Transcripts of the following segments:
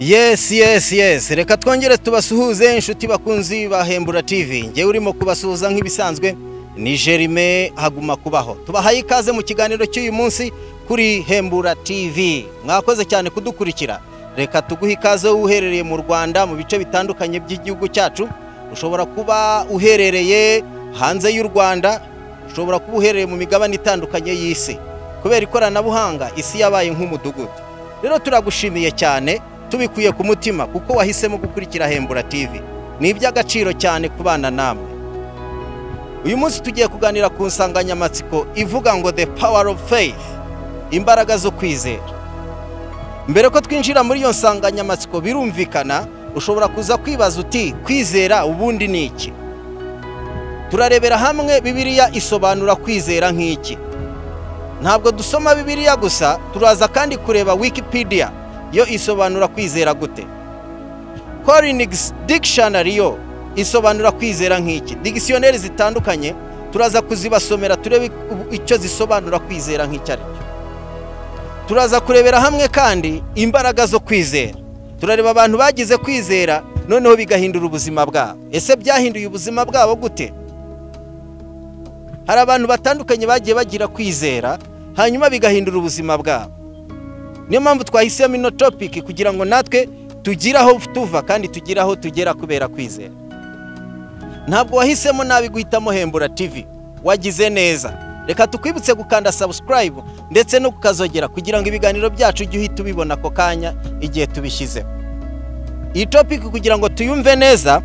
yesi yesi yesi reka twongere tubasuhuze inshuti bakunzi ba hembura TV ngewe urimo kubasuhuza nk'ibisanzwe ni Jerime haguma kubaho tubahaye ikaze mu kiganiro cy'uyu munsi kuri hembura TV mwakoze cyane kudukurikira reka tuguhe ikaze uherereye mu Rwanda mu bice bitandukanye by'igihugu cyacu ushobora kuba uherereye hanze y'u Rwanda ushobora kuba uherereye mu migabane itandukanye y'isi kubera ikoranabuhanga isi yabaye nk'umudugudu rero turagushimiye cyane tubikuye ku mutima kuko wahisemo gukurikira hembura TV ni iby'agaciro cyane kubana namwe uyu munsi tugiye kuganira ku nsanganyamatsiko ivuga ngo the power of faith imbaraga zo kwizera mbere ko twinjira muri iyo nsanganyamatsiko birumvikana ushobora kuza kwibaza uti kwizera ubundi ni iki turarebera hamwe bibiliya isobanura kwizera nk'iki ntabwo dusoma bibiliya gusa turaza kandi kureba wikipedia yo isobanura kwizera gute korinigisi dictionary yo isobanura kwizera nk'iki digisiyoneri zitandukanye turaza kuzibasomera turebe icyo zisobanura kwizera nk'icyo ari cyo turaza kurebera hamwe kandi imbaraga zo kwizera turareba abantu bagize kwizera noneho bigahindura ubuzima bwabo ese byahinduye ubuzima bwabo gute hari abantu batandukanye bagiye bagira kwizera hanyuma bigahindura ubuzima bwabo niyo mpamvu twahisemo ino topiki kugira ngo natwe tugire aho tuva kandi tugire aho tugera kubera kwizera ntabwo wahisemo nabi guhitamo hembura TV wagize neza reka tukwibutse gukanda subscribe ndetse no kukazogera kugira ngo ibiganiro byacu ujye uhita ubibona ako kanya igihe tubishyizeho iyi topiki kugira ngo tuyumve neza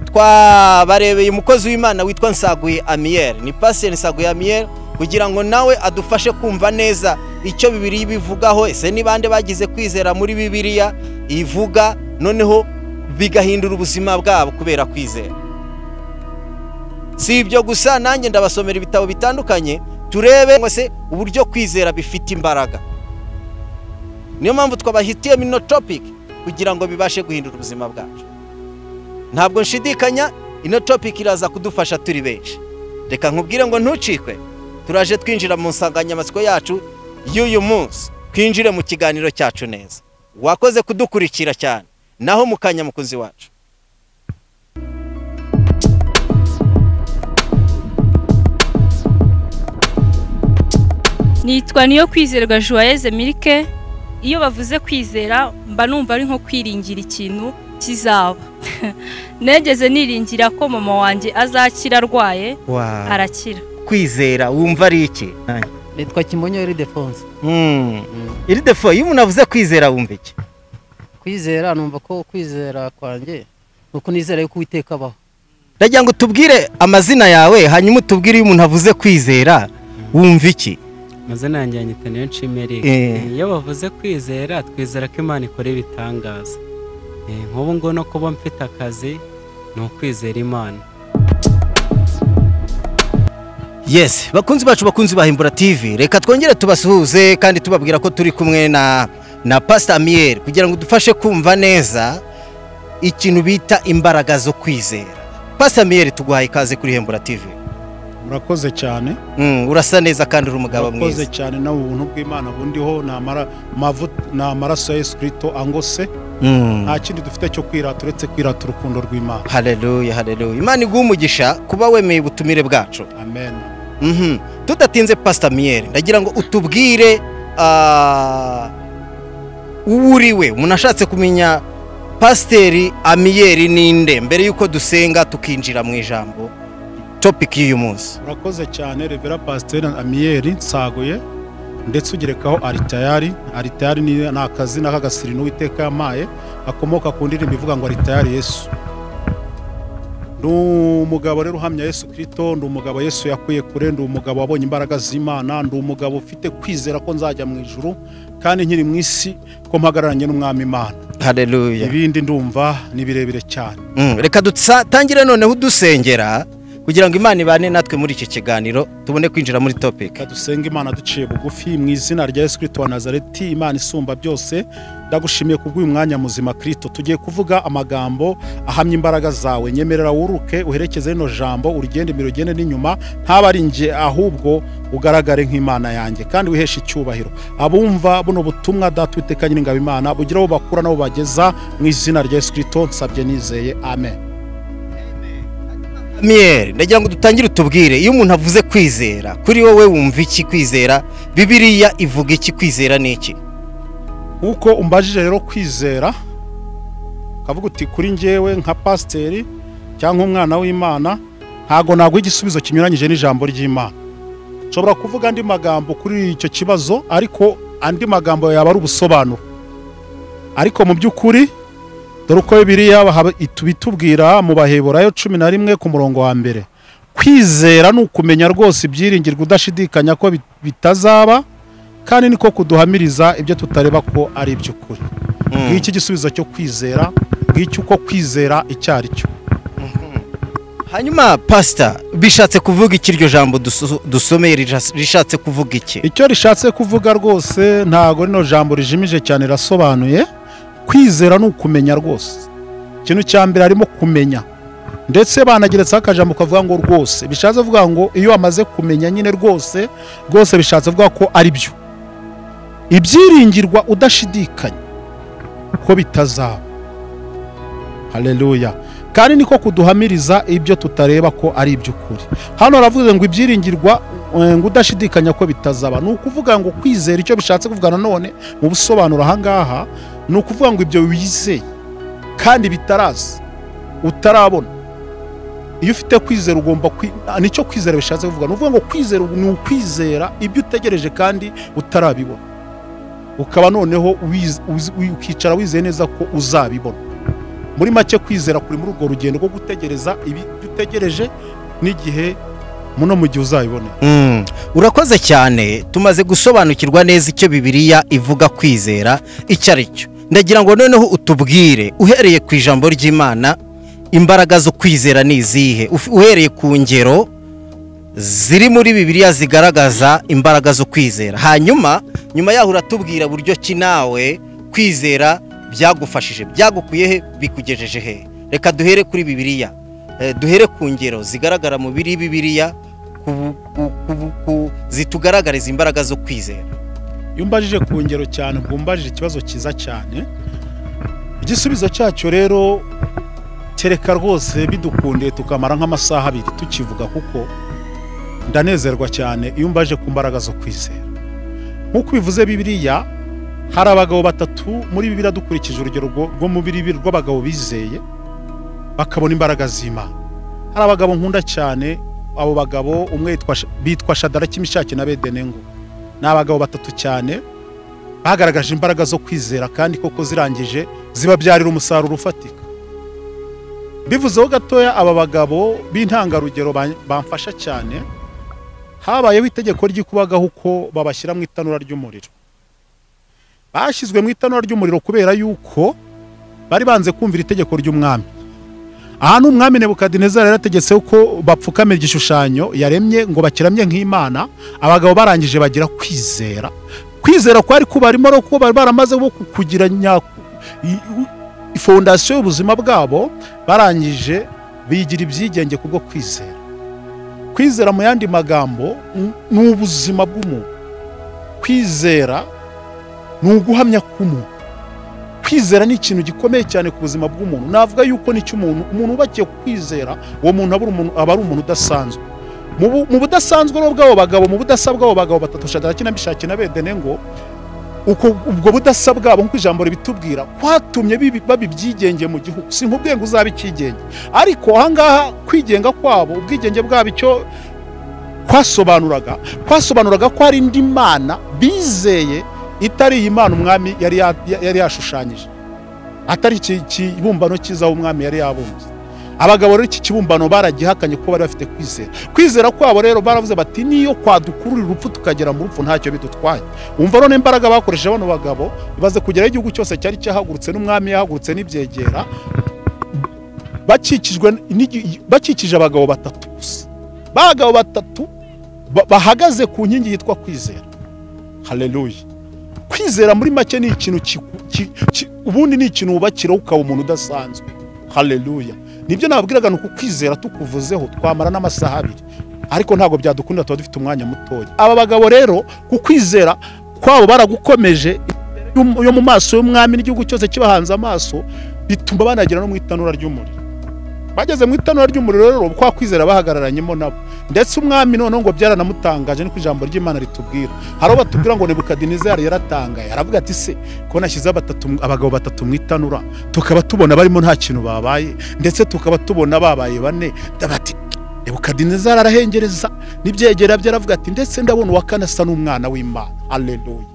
twabarebeye umukozi w'imana witwa nsaguye amiyeri ni pasiteri nsaguye amiyeri kugira ngo nawe adufashe kumva neza icyo bibiri bivugaho ese ni bande bagize kwizera muri bibiliya ivuga noneho bigahindura ubuzima bwabo kubera kwizera si ibyo gusa nanjye ndabasomera ibitabo bitandukanye turebe ngo se uburyo kwizera bifite imbaraga niyo mpamvu twabahitiyemo ino topiki kugira ngo bibashe guhindura ubuzima bwacu ntabwo nshidikanya ino topiki iraza kudufasha turi benshi reka nkubwire ngo ntucikwe turaje twinjira mu nsanganyamatsiko yacu y'uyu munsi twinjire mu kiganiro cyacu neza wakoze kudukurikira cyane naho mu kanya mukunzi wacu nitwa niyo kwizerwa joyeze milike iyo bavuze kwizera mba numva ari nko kwiringira ikintu kizaba negeze niringira ko mama wanjye azakira arwaye arakira kwizera wumva ari iki nitwa kimonyo iridefonse iridefo iyo umuntu avuze kwizera wumva iki kwizera numva ko kwizera kwanjye nuko nizera yuko uwiteka abaho ndagira ngo utubwire amazina yawe hanyuma utubwire iyo umuntu avuze kwizera wumva iki amazina yanjye yanyita niyo nshimeri iyo bavuze kwizera twizera ko imana ikora ibitangaza nk'ubu ngubu no kuba mfite akazi ni ukwizera imana yesi bakunzi bacu bakunzi bahimbura tivi reka twongere tubasuhuze kandi tubabwira ko turi kumwe na na pasita miyeri kugira ngo udufashe kumva neza ikintu bita imbaraga zo kwizera pasita miyeri tuguhaye ikaze kuri hembura tivi murakoze cyane urasa neza kandi uri umugabo mwiza murakoze cyane nawe ubuntu bw'imana bundiho ni amaraso ya esikirito angose nta kindi dufite cyo kwirata uretse kwirata urukundo rw'imana hareruye hareruye imana iguha umugisha kuba wemeye ubutumire bwacu amen tudatinze pasita miyeri ndagira ngo utubwire uwo uri we umuntu ashatse kumenya pasiteri amiyeri ninde mbere y'uko dusenga tukinjira mu ijambo topiki y'uyu munsi urakoze cyane revera pasiteri amiyeri nsaguye ndetse ugerekaho aritayari aritayari ni akazina k'agasirino witeka yamaye gakomoka ku ndirimbo ivuga ngo aritayari yesu ni umugabo rero uhamya yesu kirito ni umugabo yesu yakuye kure ni umugabo wabonye imbaraga z'imana ni umugabo ufite kwizera ko nzajya mu ijuru kandi nkiri mu isi ko mpagararanye n'umwami imana hareruye ibindi ndumva ni birebire cyane reka dutangire noneho udusengera kugira ngo imana ibane natwe muri iki kiganiro tubone kwinjira muri topiki dusenga imana duciye bugufi mu izina rya yesu kirisito wa nazareti imana isumba byose ndagushimiye kubw'uyu mwanya muzima kirisito tugiye kuvuga amagambo ahamya imbaraga zawe nyemerera wuruke uherekeze rino jambo urigende imbere ugende n'inyuma ntaba ari njye ahubwo ugaragare nk'imana yanjye kandi wiheshe icyubahiro abumva buno butumwa data uwiteka nyiringabo imana bugira abo bakura n'abo bageza mu izina rya yesu kirisito nsabye nizeye amen Miyeri ndagira ngo dutangire utubwire iyo umuntu avuze kwizera kuri wowe wumva iki kwizera bibiriya ivuga iki kwizera ni iki nk'uko umbajije rero kwizera ukavuga uti kuri njyewe nka pasiteri cyangwa umwana w'imana ntabwo naguha igisubizo kinyuranyije n'ijambo ry'imana nshobora kuvuga andi magambo kuri icyo kibazo ariko andi magambo yaba ari ubusobanuro ariko mu by'ukuri dore uko biriya bitubwira mu baheburayo cumi na rimwe ku murongo wa mbere kwizera ni ukumenya rwose ibyiringirwa udashidikanya ko bitazaba kandi niko kuduhamiriza ibyo tutareba ko ari iby'ukuri ngiki igisubizo cyo kwizera ngiki uko kwizera icyo ari cyo hanyuma pasita bishatse kuvuga iki iryo jambo dusu- dusomeye rija- rishatse kuvuga iki icyo rishatse kuvuga rwose ntabwo rino jambo rijimije cyane rirasobanuye kwizera ni ukumenya rwose ikintu cya mbere harimo kumenya ndetse banageretseho akajambo kavuga ngo rwose bishatse kuvuga ngo iyo wamaze kumenya nyine rwose rwose bishatse kuvuga ko ari byo ibyiringirwa udashidikanya ko bitazaba haleluya kandi niko kuduhamiriza ibyo tutareba ko ari iby'ukuri hano haravuze ngo ibyiringirwa eh, ngo udashidikanya ko bitazaba ni ukuvuga ngo kwizera icyo bishatse kuvuga nanone mu busobanuro ahangaha ni ukuvuga ngo ibyo wizeye kandi bitaraza utarabona iyo ufite kwizera ugomba kwi- ah, nicyo kwizera bishatse kuvuga ni ukuvuga ngo kwizera ni ukwizera ibyo utegereje kandi utarabibona ukaba noneho wiz- uzi- wi- ukicara wizeye neza ko uzabibona muri make kwizera kuri muri urwo rugendo rwo gutegereza ibi ibyo utegereje n'igihe muno mu gihe uzabibonera Mm, urakoze cyane tumaze gusobanukirwa neza icyo bibiriya ivuga kwizera icyo ari cyo ndagira ngo noneho utubwire uhereye ku ijambo ry'imana imbaraga zo kwizera ni izihe Uf- uhereye ku ngero ziri muri bibiriya zigaragaza imbaraga zo kwizera hanyuma nyuma yaho uratubwira buryo ki nawe kwizera byagufashije byagukuye he bikugejeje he reka duhere kuri bibiriya Eh, duhere ku ngero zigaragara mu biri bibiriya ku- ku- ku- ku- zitugaragariza imbaraga zo kwizera iyo umbajije ku ngero cyane ubwo umbajije ikibazo cyiza cyane igisubizo cyacyo rero kereka rwose bidukundiye tukamara nk'amasaha abiri tukivuga kuko ndanezerwa cyane iyo umbaje ku mbaraga zo kwizera nk'uko bivuze bibiriya hari abagabo batatu muri bibiriya dukurikije urugero rwo- rwo mu biribi rw'abagabo bizeye bakabona imbaraga z'imana hari abagabo nkunda cyane abo bagabo umwe yitwa Sh- bitwa shadaraki mishaki na bedenengo ni abagabo batatu cyane bagaragaje imbaraga zo kwizera kandi koko zirangije zibabyarira umusaruro ufatika bivuzeho gatoya aba bagabo b'intangarugero ba- bamfasha cyane habayeho itegeko ry'ikubagaho uko babashyira mu itanura ry'umuriro bashyizwe mu itanura ry'umuriro kubera yuko bari banze kumvira itegeko ry'umwami aha ni umwami nebukadinezari yarategetse ko bapfukamira igishushanyo yaremye ngo bakiramye nk'imana abagabo barangije bagira kwizera kwizera kwari kubarimo no kuba bari baramaze bo ku- kugira nyaku i- i- fondasiyo y'ubuzima bwabo barangije bigira ibyigenge kubwo kwizera kwizera mu yandi magambo n- ni ubuzima bw'umuntu kwizera ni uguhamya k'umuntu kwizera ni ikintu gikomeye cyane ku buzima bw'umuntu navuga yuko nicyo umuntu umuntu wubakiye kwizera uwo muntu aba ari umuntu- aba ari umuntu udasanzwe mu bu- mu budasanzwe rero bw'abo bagabo mu budasa bw'abo bagabo batatu shadaraki na mishaki na bedene ngo uko- ubwo budasa bwabo nk'uko ijambo ribitubwira kwatumye bibi- baba ibyigenge mu gihugu sinkubwiye ngo uzabe icyigenge ariko ahangaha kwigenga kwabo ubwigenge bwabo icyo kwasobanuraga kwasobanuraga ko hari indi mana bizeye itari iyi mana umwami yari ya- yari yashushanyije atari iki kibumbano cyiza umwami yari yabumbye abagabo rero iki kibumbano baragihakanye kuko bari bafite kwizera kwizera kwabo rero baravuze bati niyo kwadukurura urupfu tukagera mu rupfu ntacyo bidutwaye umva none imbaraga bakoresheje bano bagabo ibaze kugeraho igihugu cyose cyari cyahagurutse n'umwami yahagurutse n'ibyegera bakikijwe n'igi- bakikije abagabo batatu gusa ba bagabo batatu ba- bahagaze ku nkingi yitwa kwizera haleluya kwizera muri make ni ikintu kiku- ki- ki- ubundi ni ikintu wubakiraho ukaba umuntu udasanzwe haleluya nibyo nababwiraga ni uku kwizera tukuvuzeho twamara n'amasaha abiri ariko ntabwo byadukunda tuba dufite umwanya mutoya aba bagabo rero ku kwizera kwabo baragukomeje yo- yo mu maso y'umwami n'igihugu cyose kibahanze amaso bituma banagera no mu itanura ry'umuriro bageze mu itanura ry'umuriro rero kwa kwizera bahagararanyemo nabo ndetse umwami noneho ngo byaranamutangaje niko ijambo ry'imana ritubwira hari abo batubwira ngo nebukadinezari yaratangaye aravuga ati se ko nashyizeho batatu- abagabo batatu mu itanura tukaba tubona barimo nta kintu babaye ndetse tukaba tubona babaye bane bati nebukadinezari arahengereza n'ibyegera bye aravuga ati ndetse ndabona uwa kane asa n'umwana w'imana aleluya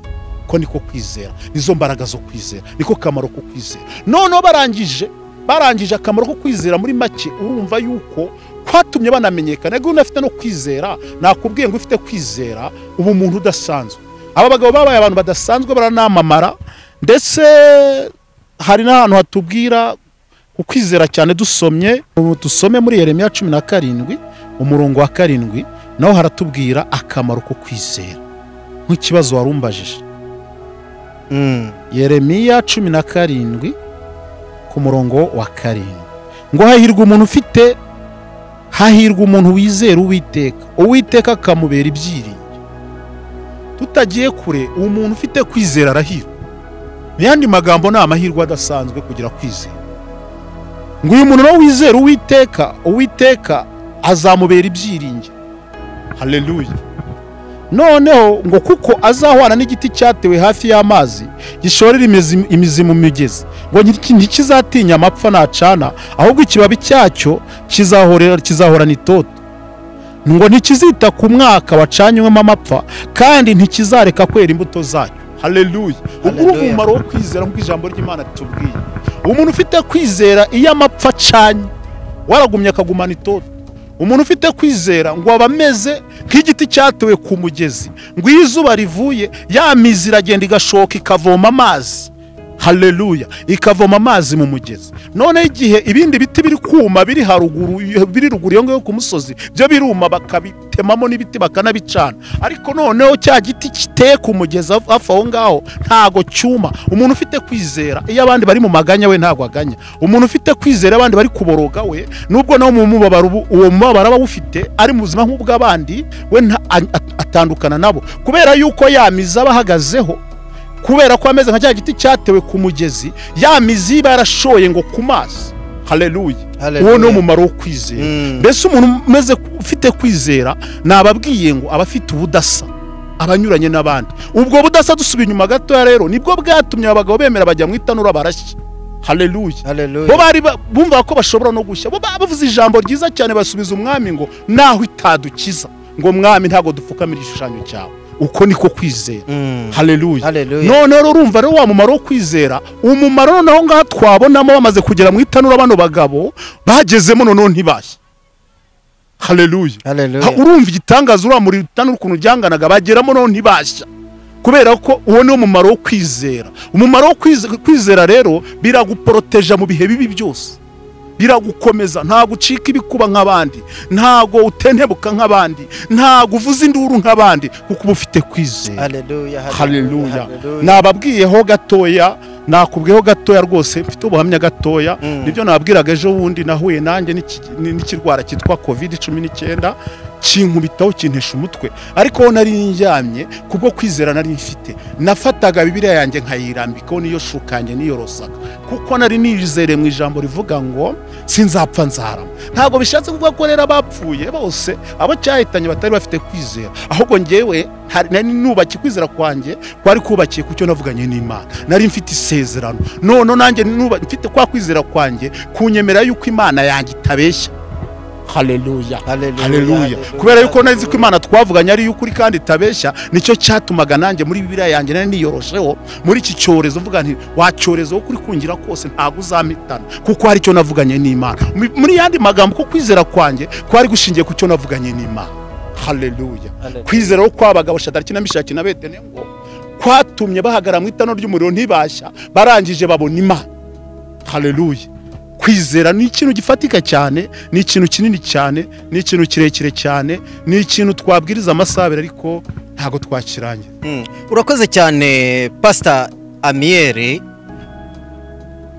ko niko kwizera nizo mbaraga zo kwizera niko kamaro ko kwizera noneho barangije barangije akamaro ko kwizera muri make urumva yuko kwatumye banamenyekana niba unafite no kwizera nakubwiye ngo ufite kwizera uba umuntu udasanzwe aba bagabo babaye abantu badasanzwe baranamamara ndetse hari n'ahantu hatubwira ukwizera cyane dusomye ubu dusome muri yeremiya cumi na karindwi umurongo wa karindwi naho haratubwira akamaro ko kwizera nk'ikibazo wari umbajije Mm. yeremiya cumi na karindwi ku murongo wa karindwi ngo hahirwa umuntu ufite hahirwa umuntu wizera uwiteka uwiteka akamubera ibyiringiro tutagiye kure uwo muntu ufite kwizera arahirwa mu yandi magambo ni amahirwe adasanzwe kugira kwizera ngo uyu muntu nawe wizera uwiteka uwiteka azamubera ibyiringiro haleluya noneho ngo kuko azahwana n'igiti cyatewe hafi y'amazi gishorera imizi- imizi mu migezi ngo nti- ntikizatinya amapfa nacana ahubwo ikibabi cyacyo kizahorera- kizahorana itoto ngo ntikizita ku mwaka wacanywemo amapfa kandi ntikizareka kwera imbuto zacyo haleluya ubwo ni Haleluya. umumaro wo kwizera nk'uko ijambo ry'imana ritubwiye umuntu ufite kwizera iyo amapfa acanye waragumye akagumana itoto umuntu ufite kwizera ngo aba ameze nk'igiti cyatewe ku mugezi ngo iyo izuba rivuye ya mizi iragenda igashoka ikavoma amazi haleluya ikavoma amazi mu mugezi noneho igihe ibindi biti biri kuma biri haruguru biri ruguru iyo ngayo ku musozi byo biruma bakabitemamo n'ibiti bakanabicana ariko noneho cya giti kiteye ku mugezi haf- hafi aho ngaho ntago cyuma umuntu ufite kwizera iyo abandi bari mu maganya we ntago aganya umuntu ufite kwizera abandi bari kuboroga we nubwo nawe mu mubabaro ubu- uwo mubabaro aba awufite ari mu buzima nk'ubw'abandi we nta- a- a- atandukana nabo kubera yuko yamiza aba ahagazeho kubera ko ameze nka cya giti cyatewe ku mugezi ya mizi iba yarashoye ngo ku mazi haleluya Haleluya. uwo ni umumaro wo kwizera Mm. mbese umuntu umeze ufite kwizera nababwiye ngo aba afite ubudasa abanyuranye n'abandi ubwo budasa dusubiye inyuma gatoya rero nibwo bwatumye abagabo bemera bajya mu itanura barashya haleluya bo Haleluya. bari ba- bumva ko bashobora no gushya bo ba- bavuze ijambo ryiza cyane basubiza umwami ngo naho itadukiza ngo mwami ntabwo dupfukamira igishushanyo cyawe uko niko kwizera Mm. haleluya Haleluya. noneho rero urumva rero wa mumaro wo kwizera umumaro noneho ngaha twabonamo bamaze kugera mu itanura bano bagabo bagezemo noneho ntibashye haleluya Haleluya. Ha, urumva igitangaza uriya muri itanura ukuntu ryanganaga bageramo noneho ntibashya kubera ko uwo niwo mumaro wo kwizera umumaro wo kwize- kwizera rero biraguporoteja mu bihe bibi byose biragukomeza ntabwo ucika ibikuba nk'abandi ntabwo utentebuka nk'abandi ntabwo uvuza induru nk'abandi kuko uba ufite kwizera Haleluya. haleluya Haleluya. nababwiyeho gatoya nakubwiyeho gatoya rwose mfite ubuhamya gatoya Mm. nibyo nababwiraga ejo bundi nahuye nanjye n'iki- n- n'ikirwara cyitwa covid cumi n'icyenda kinkubitaho kintesha umutwe ariko aho nari njyamye kubwo kwizera nari mfite nafataga bibiriya yanjye nkayirambikaho n'iyo shukanjye n'iyo rosaka kuko nari nizere mu ijambo rivuga ngo sinzapfa nzarama ntabwo bishatse kuvuga ko rero abapfuye bose abo cyahitanye batari bafite kwizera ahubwo njyewe hari- nari nubaki kwizera kwanjye kwari kubakiye ku cyo navuganye n'imana nari mfite isezerano noneho nanjye nuba- mfite kwa kwizera kwanjye kunyemera yuko imana yanjye itabeshya haleluya Haleluya. haleluya Haleluya. kubera yuko nari ko imana twavuganye ari iy'ukuri kandi itabeshya nicyo cyatumaga nanjye muri bibiriya yanjye nari niyorosheho muri iki cyorezo mvuga nti wa cyorezo wo kuri kungira kose ntabwo uzamitana kuko hari icyo navuganye n'imana Mu- muri yandi magambo ko kwizera kwanjye kwari gushingiye ku cyo navuganye n'imana haleluya Haleluya. kwizera ko kw'abagabo shadariki na mishaki na betenengo kwatumye bahagara mu itano ry'umuriro ntibashya barangije babona imana haleluya kwizera ni ikintu gifatika cyane ni ikintu kinini cyane ni ikintu kirekire cyane ni ikintu twabwiriza amasaha abiri ariko ntabwo twakirangira Mm. urakoze cyane pasita amiyeri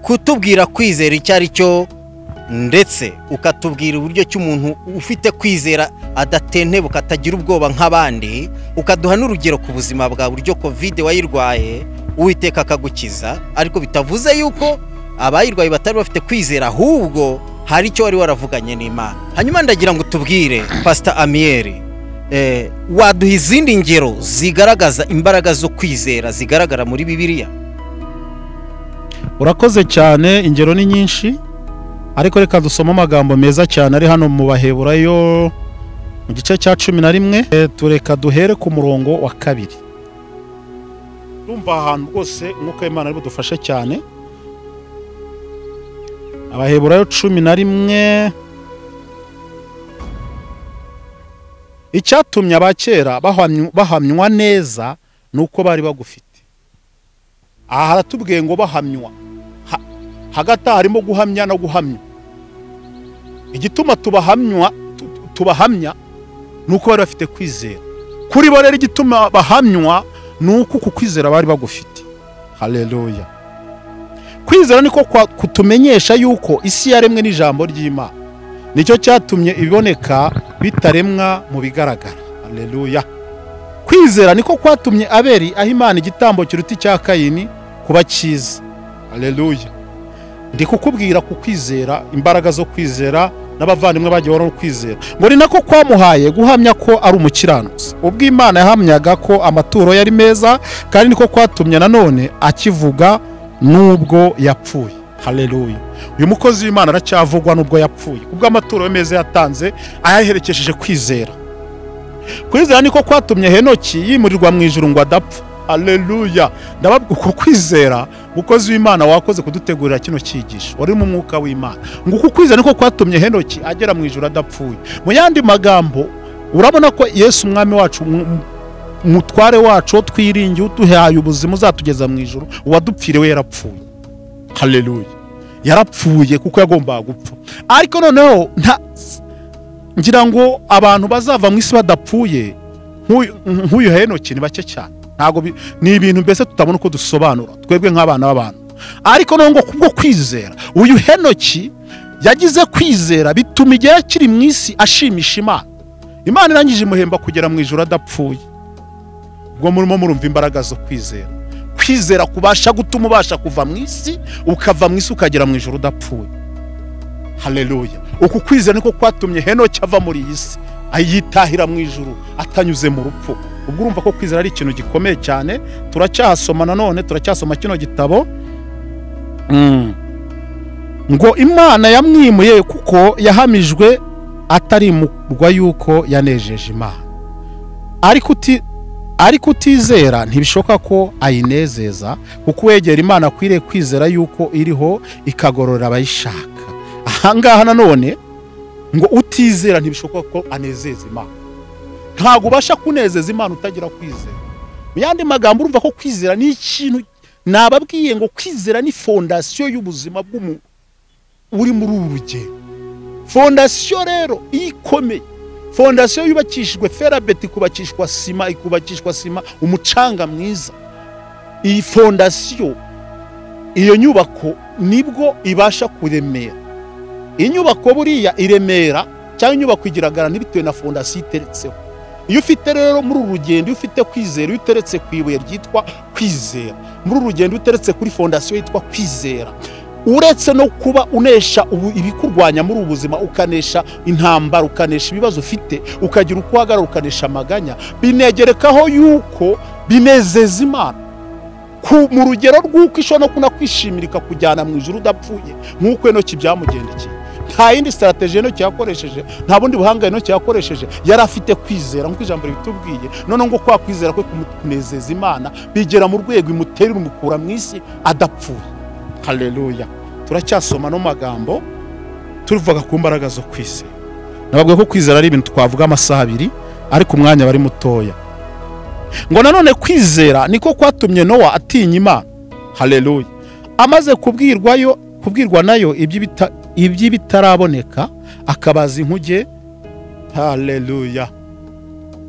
kutubwira kwizera icyo ari cyo ndetse ukatubwira uburyo ki umuntu ufite kwizera adatentebuka atagira ubwoba nk'abandi ukaduha n'urugero ku buzima bwa buryo kovide wayirwaye uwiteka akagukiza ariko bitavuze yuko abayirwaye batari bafite kwizera ahubwo hari icyo wari waravuganye n'imana hanyuma ndagira ngo tubwire pasita amiyeri eh, waduha izindi ngero zigaragaza imbaraga zo kwizera zigaragara muri bibiliya urakoze cyane ingero ni nyinshi ariko reka dusome amagambo meza cyane ari hano mu baheburayo mu gice cya cumi na rimwe Eh, tureka duhere ku murongo wa kabiri urumva ahantu rwose umwuka w'imana ari budufashe cyane abaheburayo cumi na rimwe icyatumye abakera bahamyu- bahamywa neza ni uko bari bagufite aha haratubwiye ngo bahamywa Ha- hagati aha harimo guhamya no guhamya igituma tubahamywa tu- tu- tubahamya ni uko bari bafite kwizera kuri bo rero igituma bahamywa ni uko uku kwizera bari bagufite haleluya kwizera niko kwa- kutumenyesha yuko isi yaremwe n'ijambo ry'imana nicyo cyatumye iboneka bitaremwa mu bigaragara haleluya kwizera niko kwatumye aberi aho imana igitambo kiruta icya kayini kuba cyiza haleluya ndi kukubwira ku kwizera imbaraga zo kwizera n'abavandimwe bagiye barimo kwizera ngo ni nako kwamuhaye guhamya ko ari umukiranutsi ubwo imana yahamyaga ko amaturo yari meza kandi niko kwatumye nanone akivuga n'ubwo yapfuye haleluya uyu mukozi w'imana aracyavugwa n'ubwo yapfuye ubwo amaturo ye meza yatanze ayaherekesheje kwizera kwizera niko kwatumye henoki yimurirwa mu ijuru ngo adapfa haleluya ndababwira uko kwizera umukozi w'imana wakoze kudutegurira kino cyigisho wari mu mwuka w'imana ngo uku kwizera niko kwatumye henoki agera mu ijuru adapfuye mu yandi magambo urabona ko yesu umwami wacu mu- mu- umutware wacu wo twiringiye uduhaye ubuzima uzatugeza mu ijuru uwadupfire we yarapfuye haleluya yarapfuye kuko yagombaga gupfa ariko noneho nta ngira ngo abantu bazava mu isi badapfuye nk'uyu- nk'uyu henoki ni bake cyane ntabwo bi- ni ibintu mbese tutabona uko dusobanura twebwe nk'abana b'abantu ariko noneho ngo kubwo kwizera uyu henoki yagize kwizera bituma igihe akiri mu isi ashimisha imana imana irangije imuhemba kugera mu ijoro adapfuye ubwo murimo murumva imbaraga zo kwizera kwizera kubasha gutuma ubasha kuva mu isi ukava mu isi ukagera mu ijoro udapfuye haleluya uku kwizera niko kwatumye henoki ava muri iyi si ayitahira mu ijuru atanyuze mu rupfu ubwo urumva ko kwizera ari ikintu gikomeye cyane turacyahasoma nanone turacyasoma kino gitabo Mm. ngo imana yamwimuye kuko yahamijwe atarimurwa yuko yanejeje imana ariko uti ariko utizera ntibishoboka ko ayinezeza kuko uwegera imana akwiriye kwizera yuko iriho ikagororera abayishaka ahangaha nanone ngo utizera ntibishoboka ko anezeza imana ntabwo ubasha kunezeza imana utagira kwizera mu yandi magambo urumva ko kwizera ni ikintu nababwiye ngo kwizera ni fondasiyo y'ubuzima bw'umuntu uri muri uru rugendo fondasiyo rero ikomeye fondasiyo yubakishijwe ferabeti ikubakishwa sima ikubakishwa sima umucanga mwiza iyi fondasiyo iyo nyubako nibwo ibasha kuremera inyubako buriya i remera cyangwa inyubako igaragarana bitewe na fondasiyo iteretseho iyo ufite rero muri uru rugendo iyo ufite kwizera iyo uteretse ku ibuye ryitwa kwizera muri uru rugendo iyo uteretse kuri fondasiyo yitwa kwizera uretse no kuba unesha ubu- ibikurwanya muri ubu buzima ukanesha intambara ukanesha ibibazo ufite ukagira uko uhagarara ukanesha amaganya binegerekaho yuko binezeza imana ku- mu rugero rw'uko ishobora no kunakwishimira ikakujyana mu ijuru udapfuye nk'uko enoki byamugendekeye nta yindi sitarateji enoki yakoresheje nta bundi buhanga enoki yakoresheje yari afite kwizera nk'uko ijambo ribitubwiye noneho ngo kwa kwizera kwe kunezeza imana bigera mu rwego imuterera umukura mu isi adapfuye haleluya turacyasoma no magambo tuvuga ku mbaraga zo kwizera nababwiye ko kwizera ari ibintu twavuga amasaha abiri ariko umwanya bari mutoya ngo nanone kwizera niko kwatumye nowa atinya imana haleluya amaze kubwirwayo kubwirwa nayo iby'ibita- iby'ibitaraboneka akabaza inkuge haleluya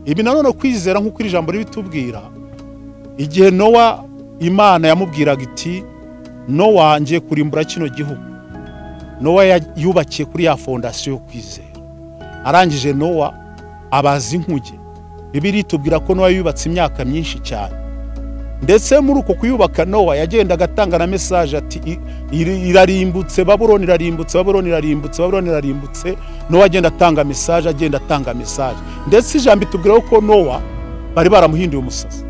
ibi nanone kwizera nk'uko iri jambo ribitubwira igihe nowa imana yamubwiraga iti nowa ngiye kurimbura kino gihugu nowa ya- yubakiye kuri ya fondasiyo yo kwizera arangije nowa abaza inkuge bibiri itubwira ko nowa yubatse imyaka myinshi cyane ndetse muri uko kuyubaka nowa yagendaga atanga na mesaje ati "I- iri- irarimbutse babuloni irarimbutse babuloni irarimbutse babuloni irarimbutse nowa agenda atanga mesaje agenda atanga mesaje ndetse ijambo itubwira ko nowa bari baramuhinduye umusazi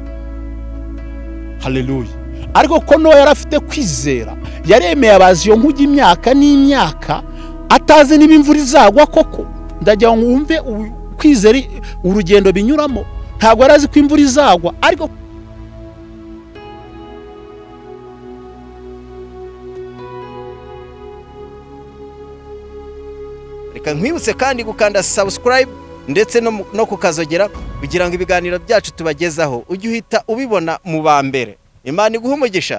haleluya ariko ko nowa yari afite kwizera yaremeye abazi iyo nkuge imyaka n'imyaka atazi niba imvura izagwa koko ndagira ngo wumve u- kwizera i- urugendo binyuramo ntabwo yari azi ko imvura izagwa ariko reka nkwibutse kandi gukanda subscribe ndetse no mu- no kukazogera kugira ngo ibiganiro byacu tubagezaho ujye uhita ubibona mu ba mbere imana iguhe umugisha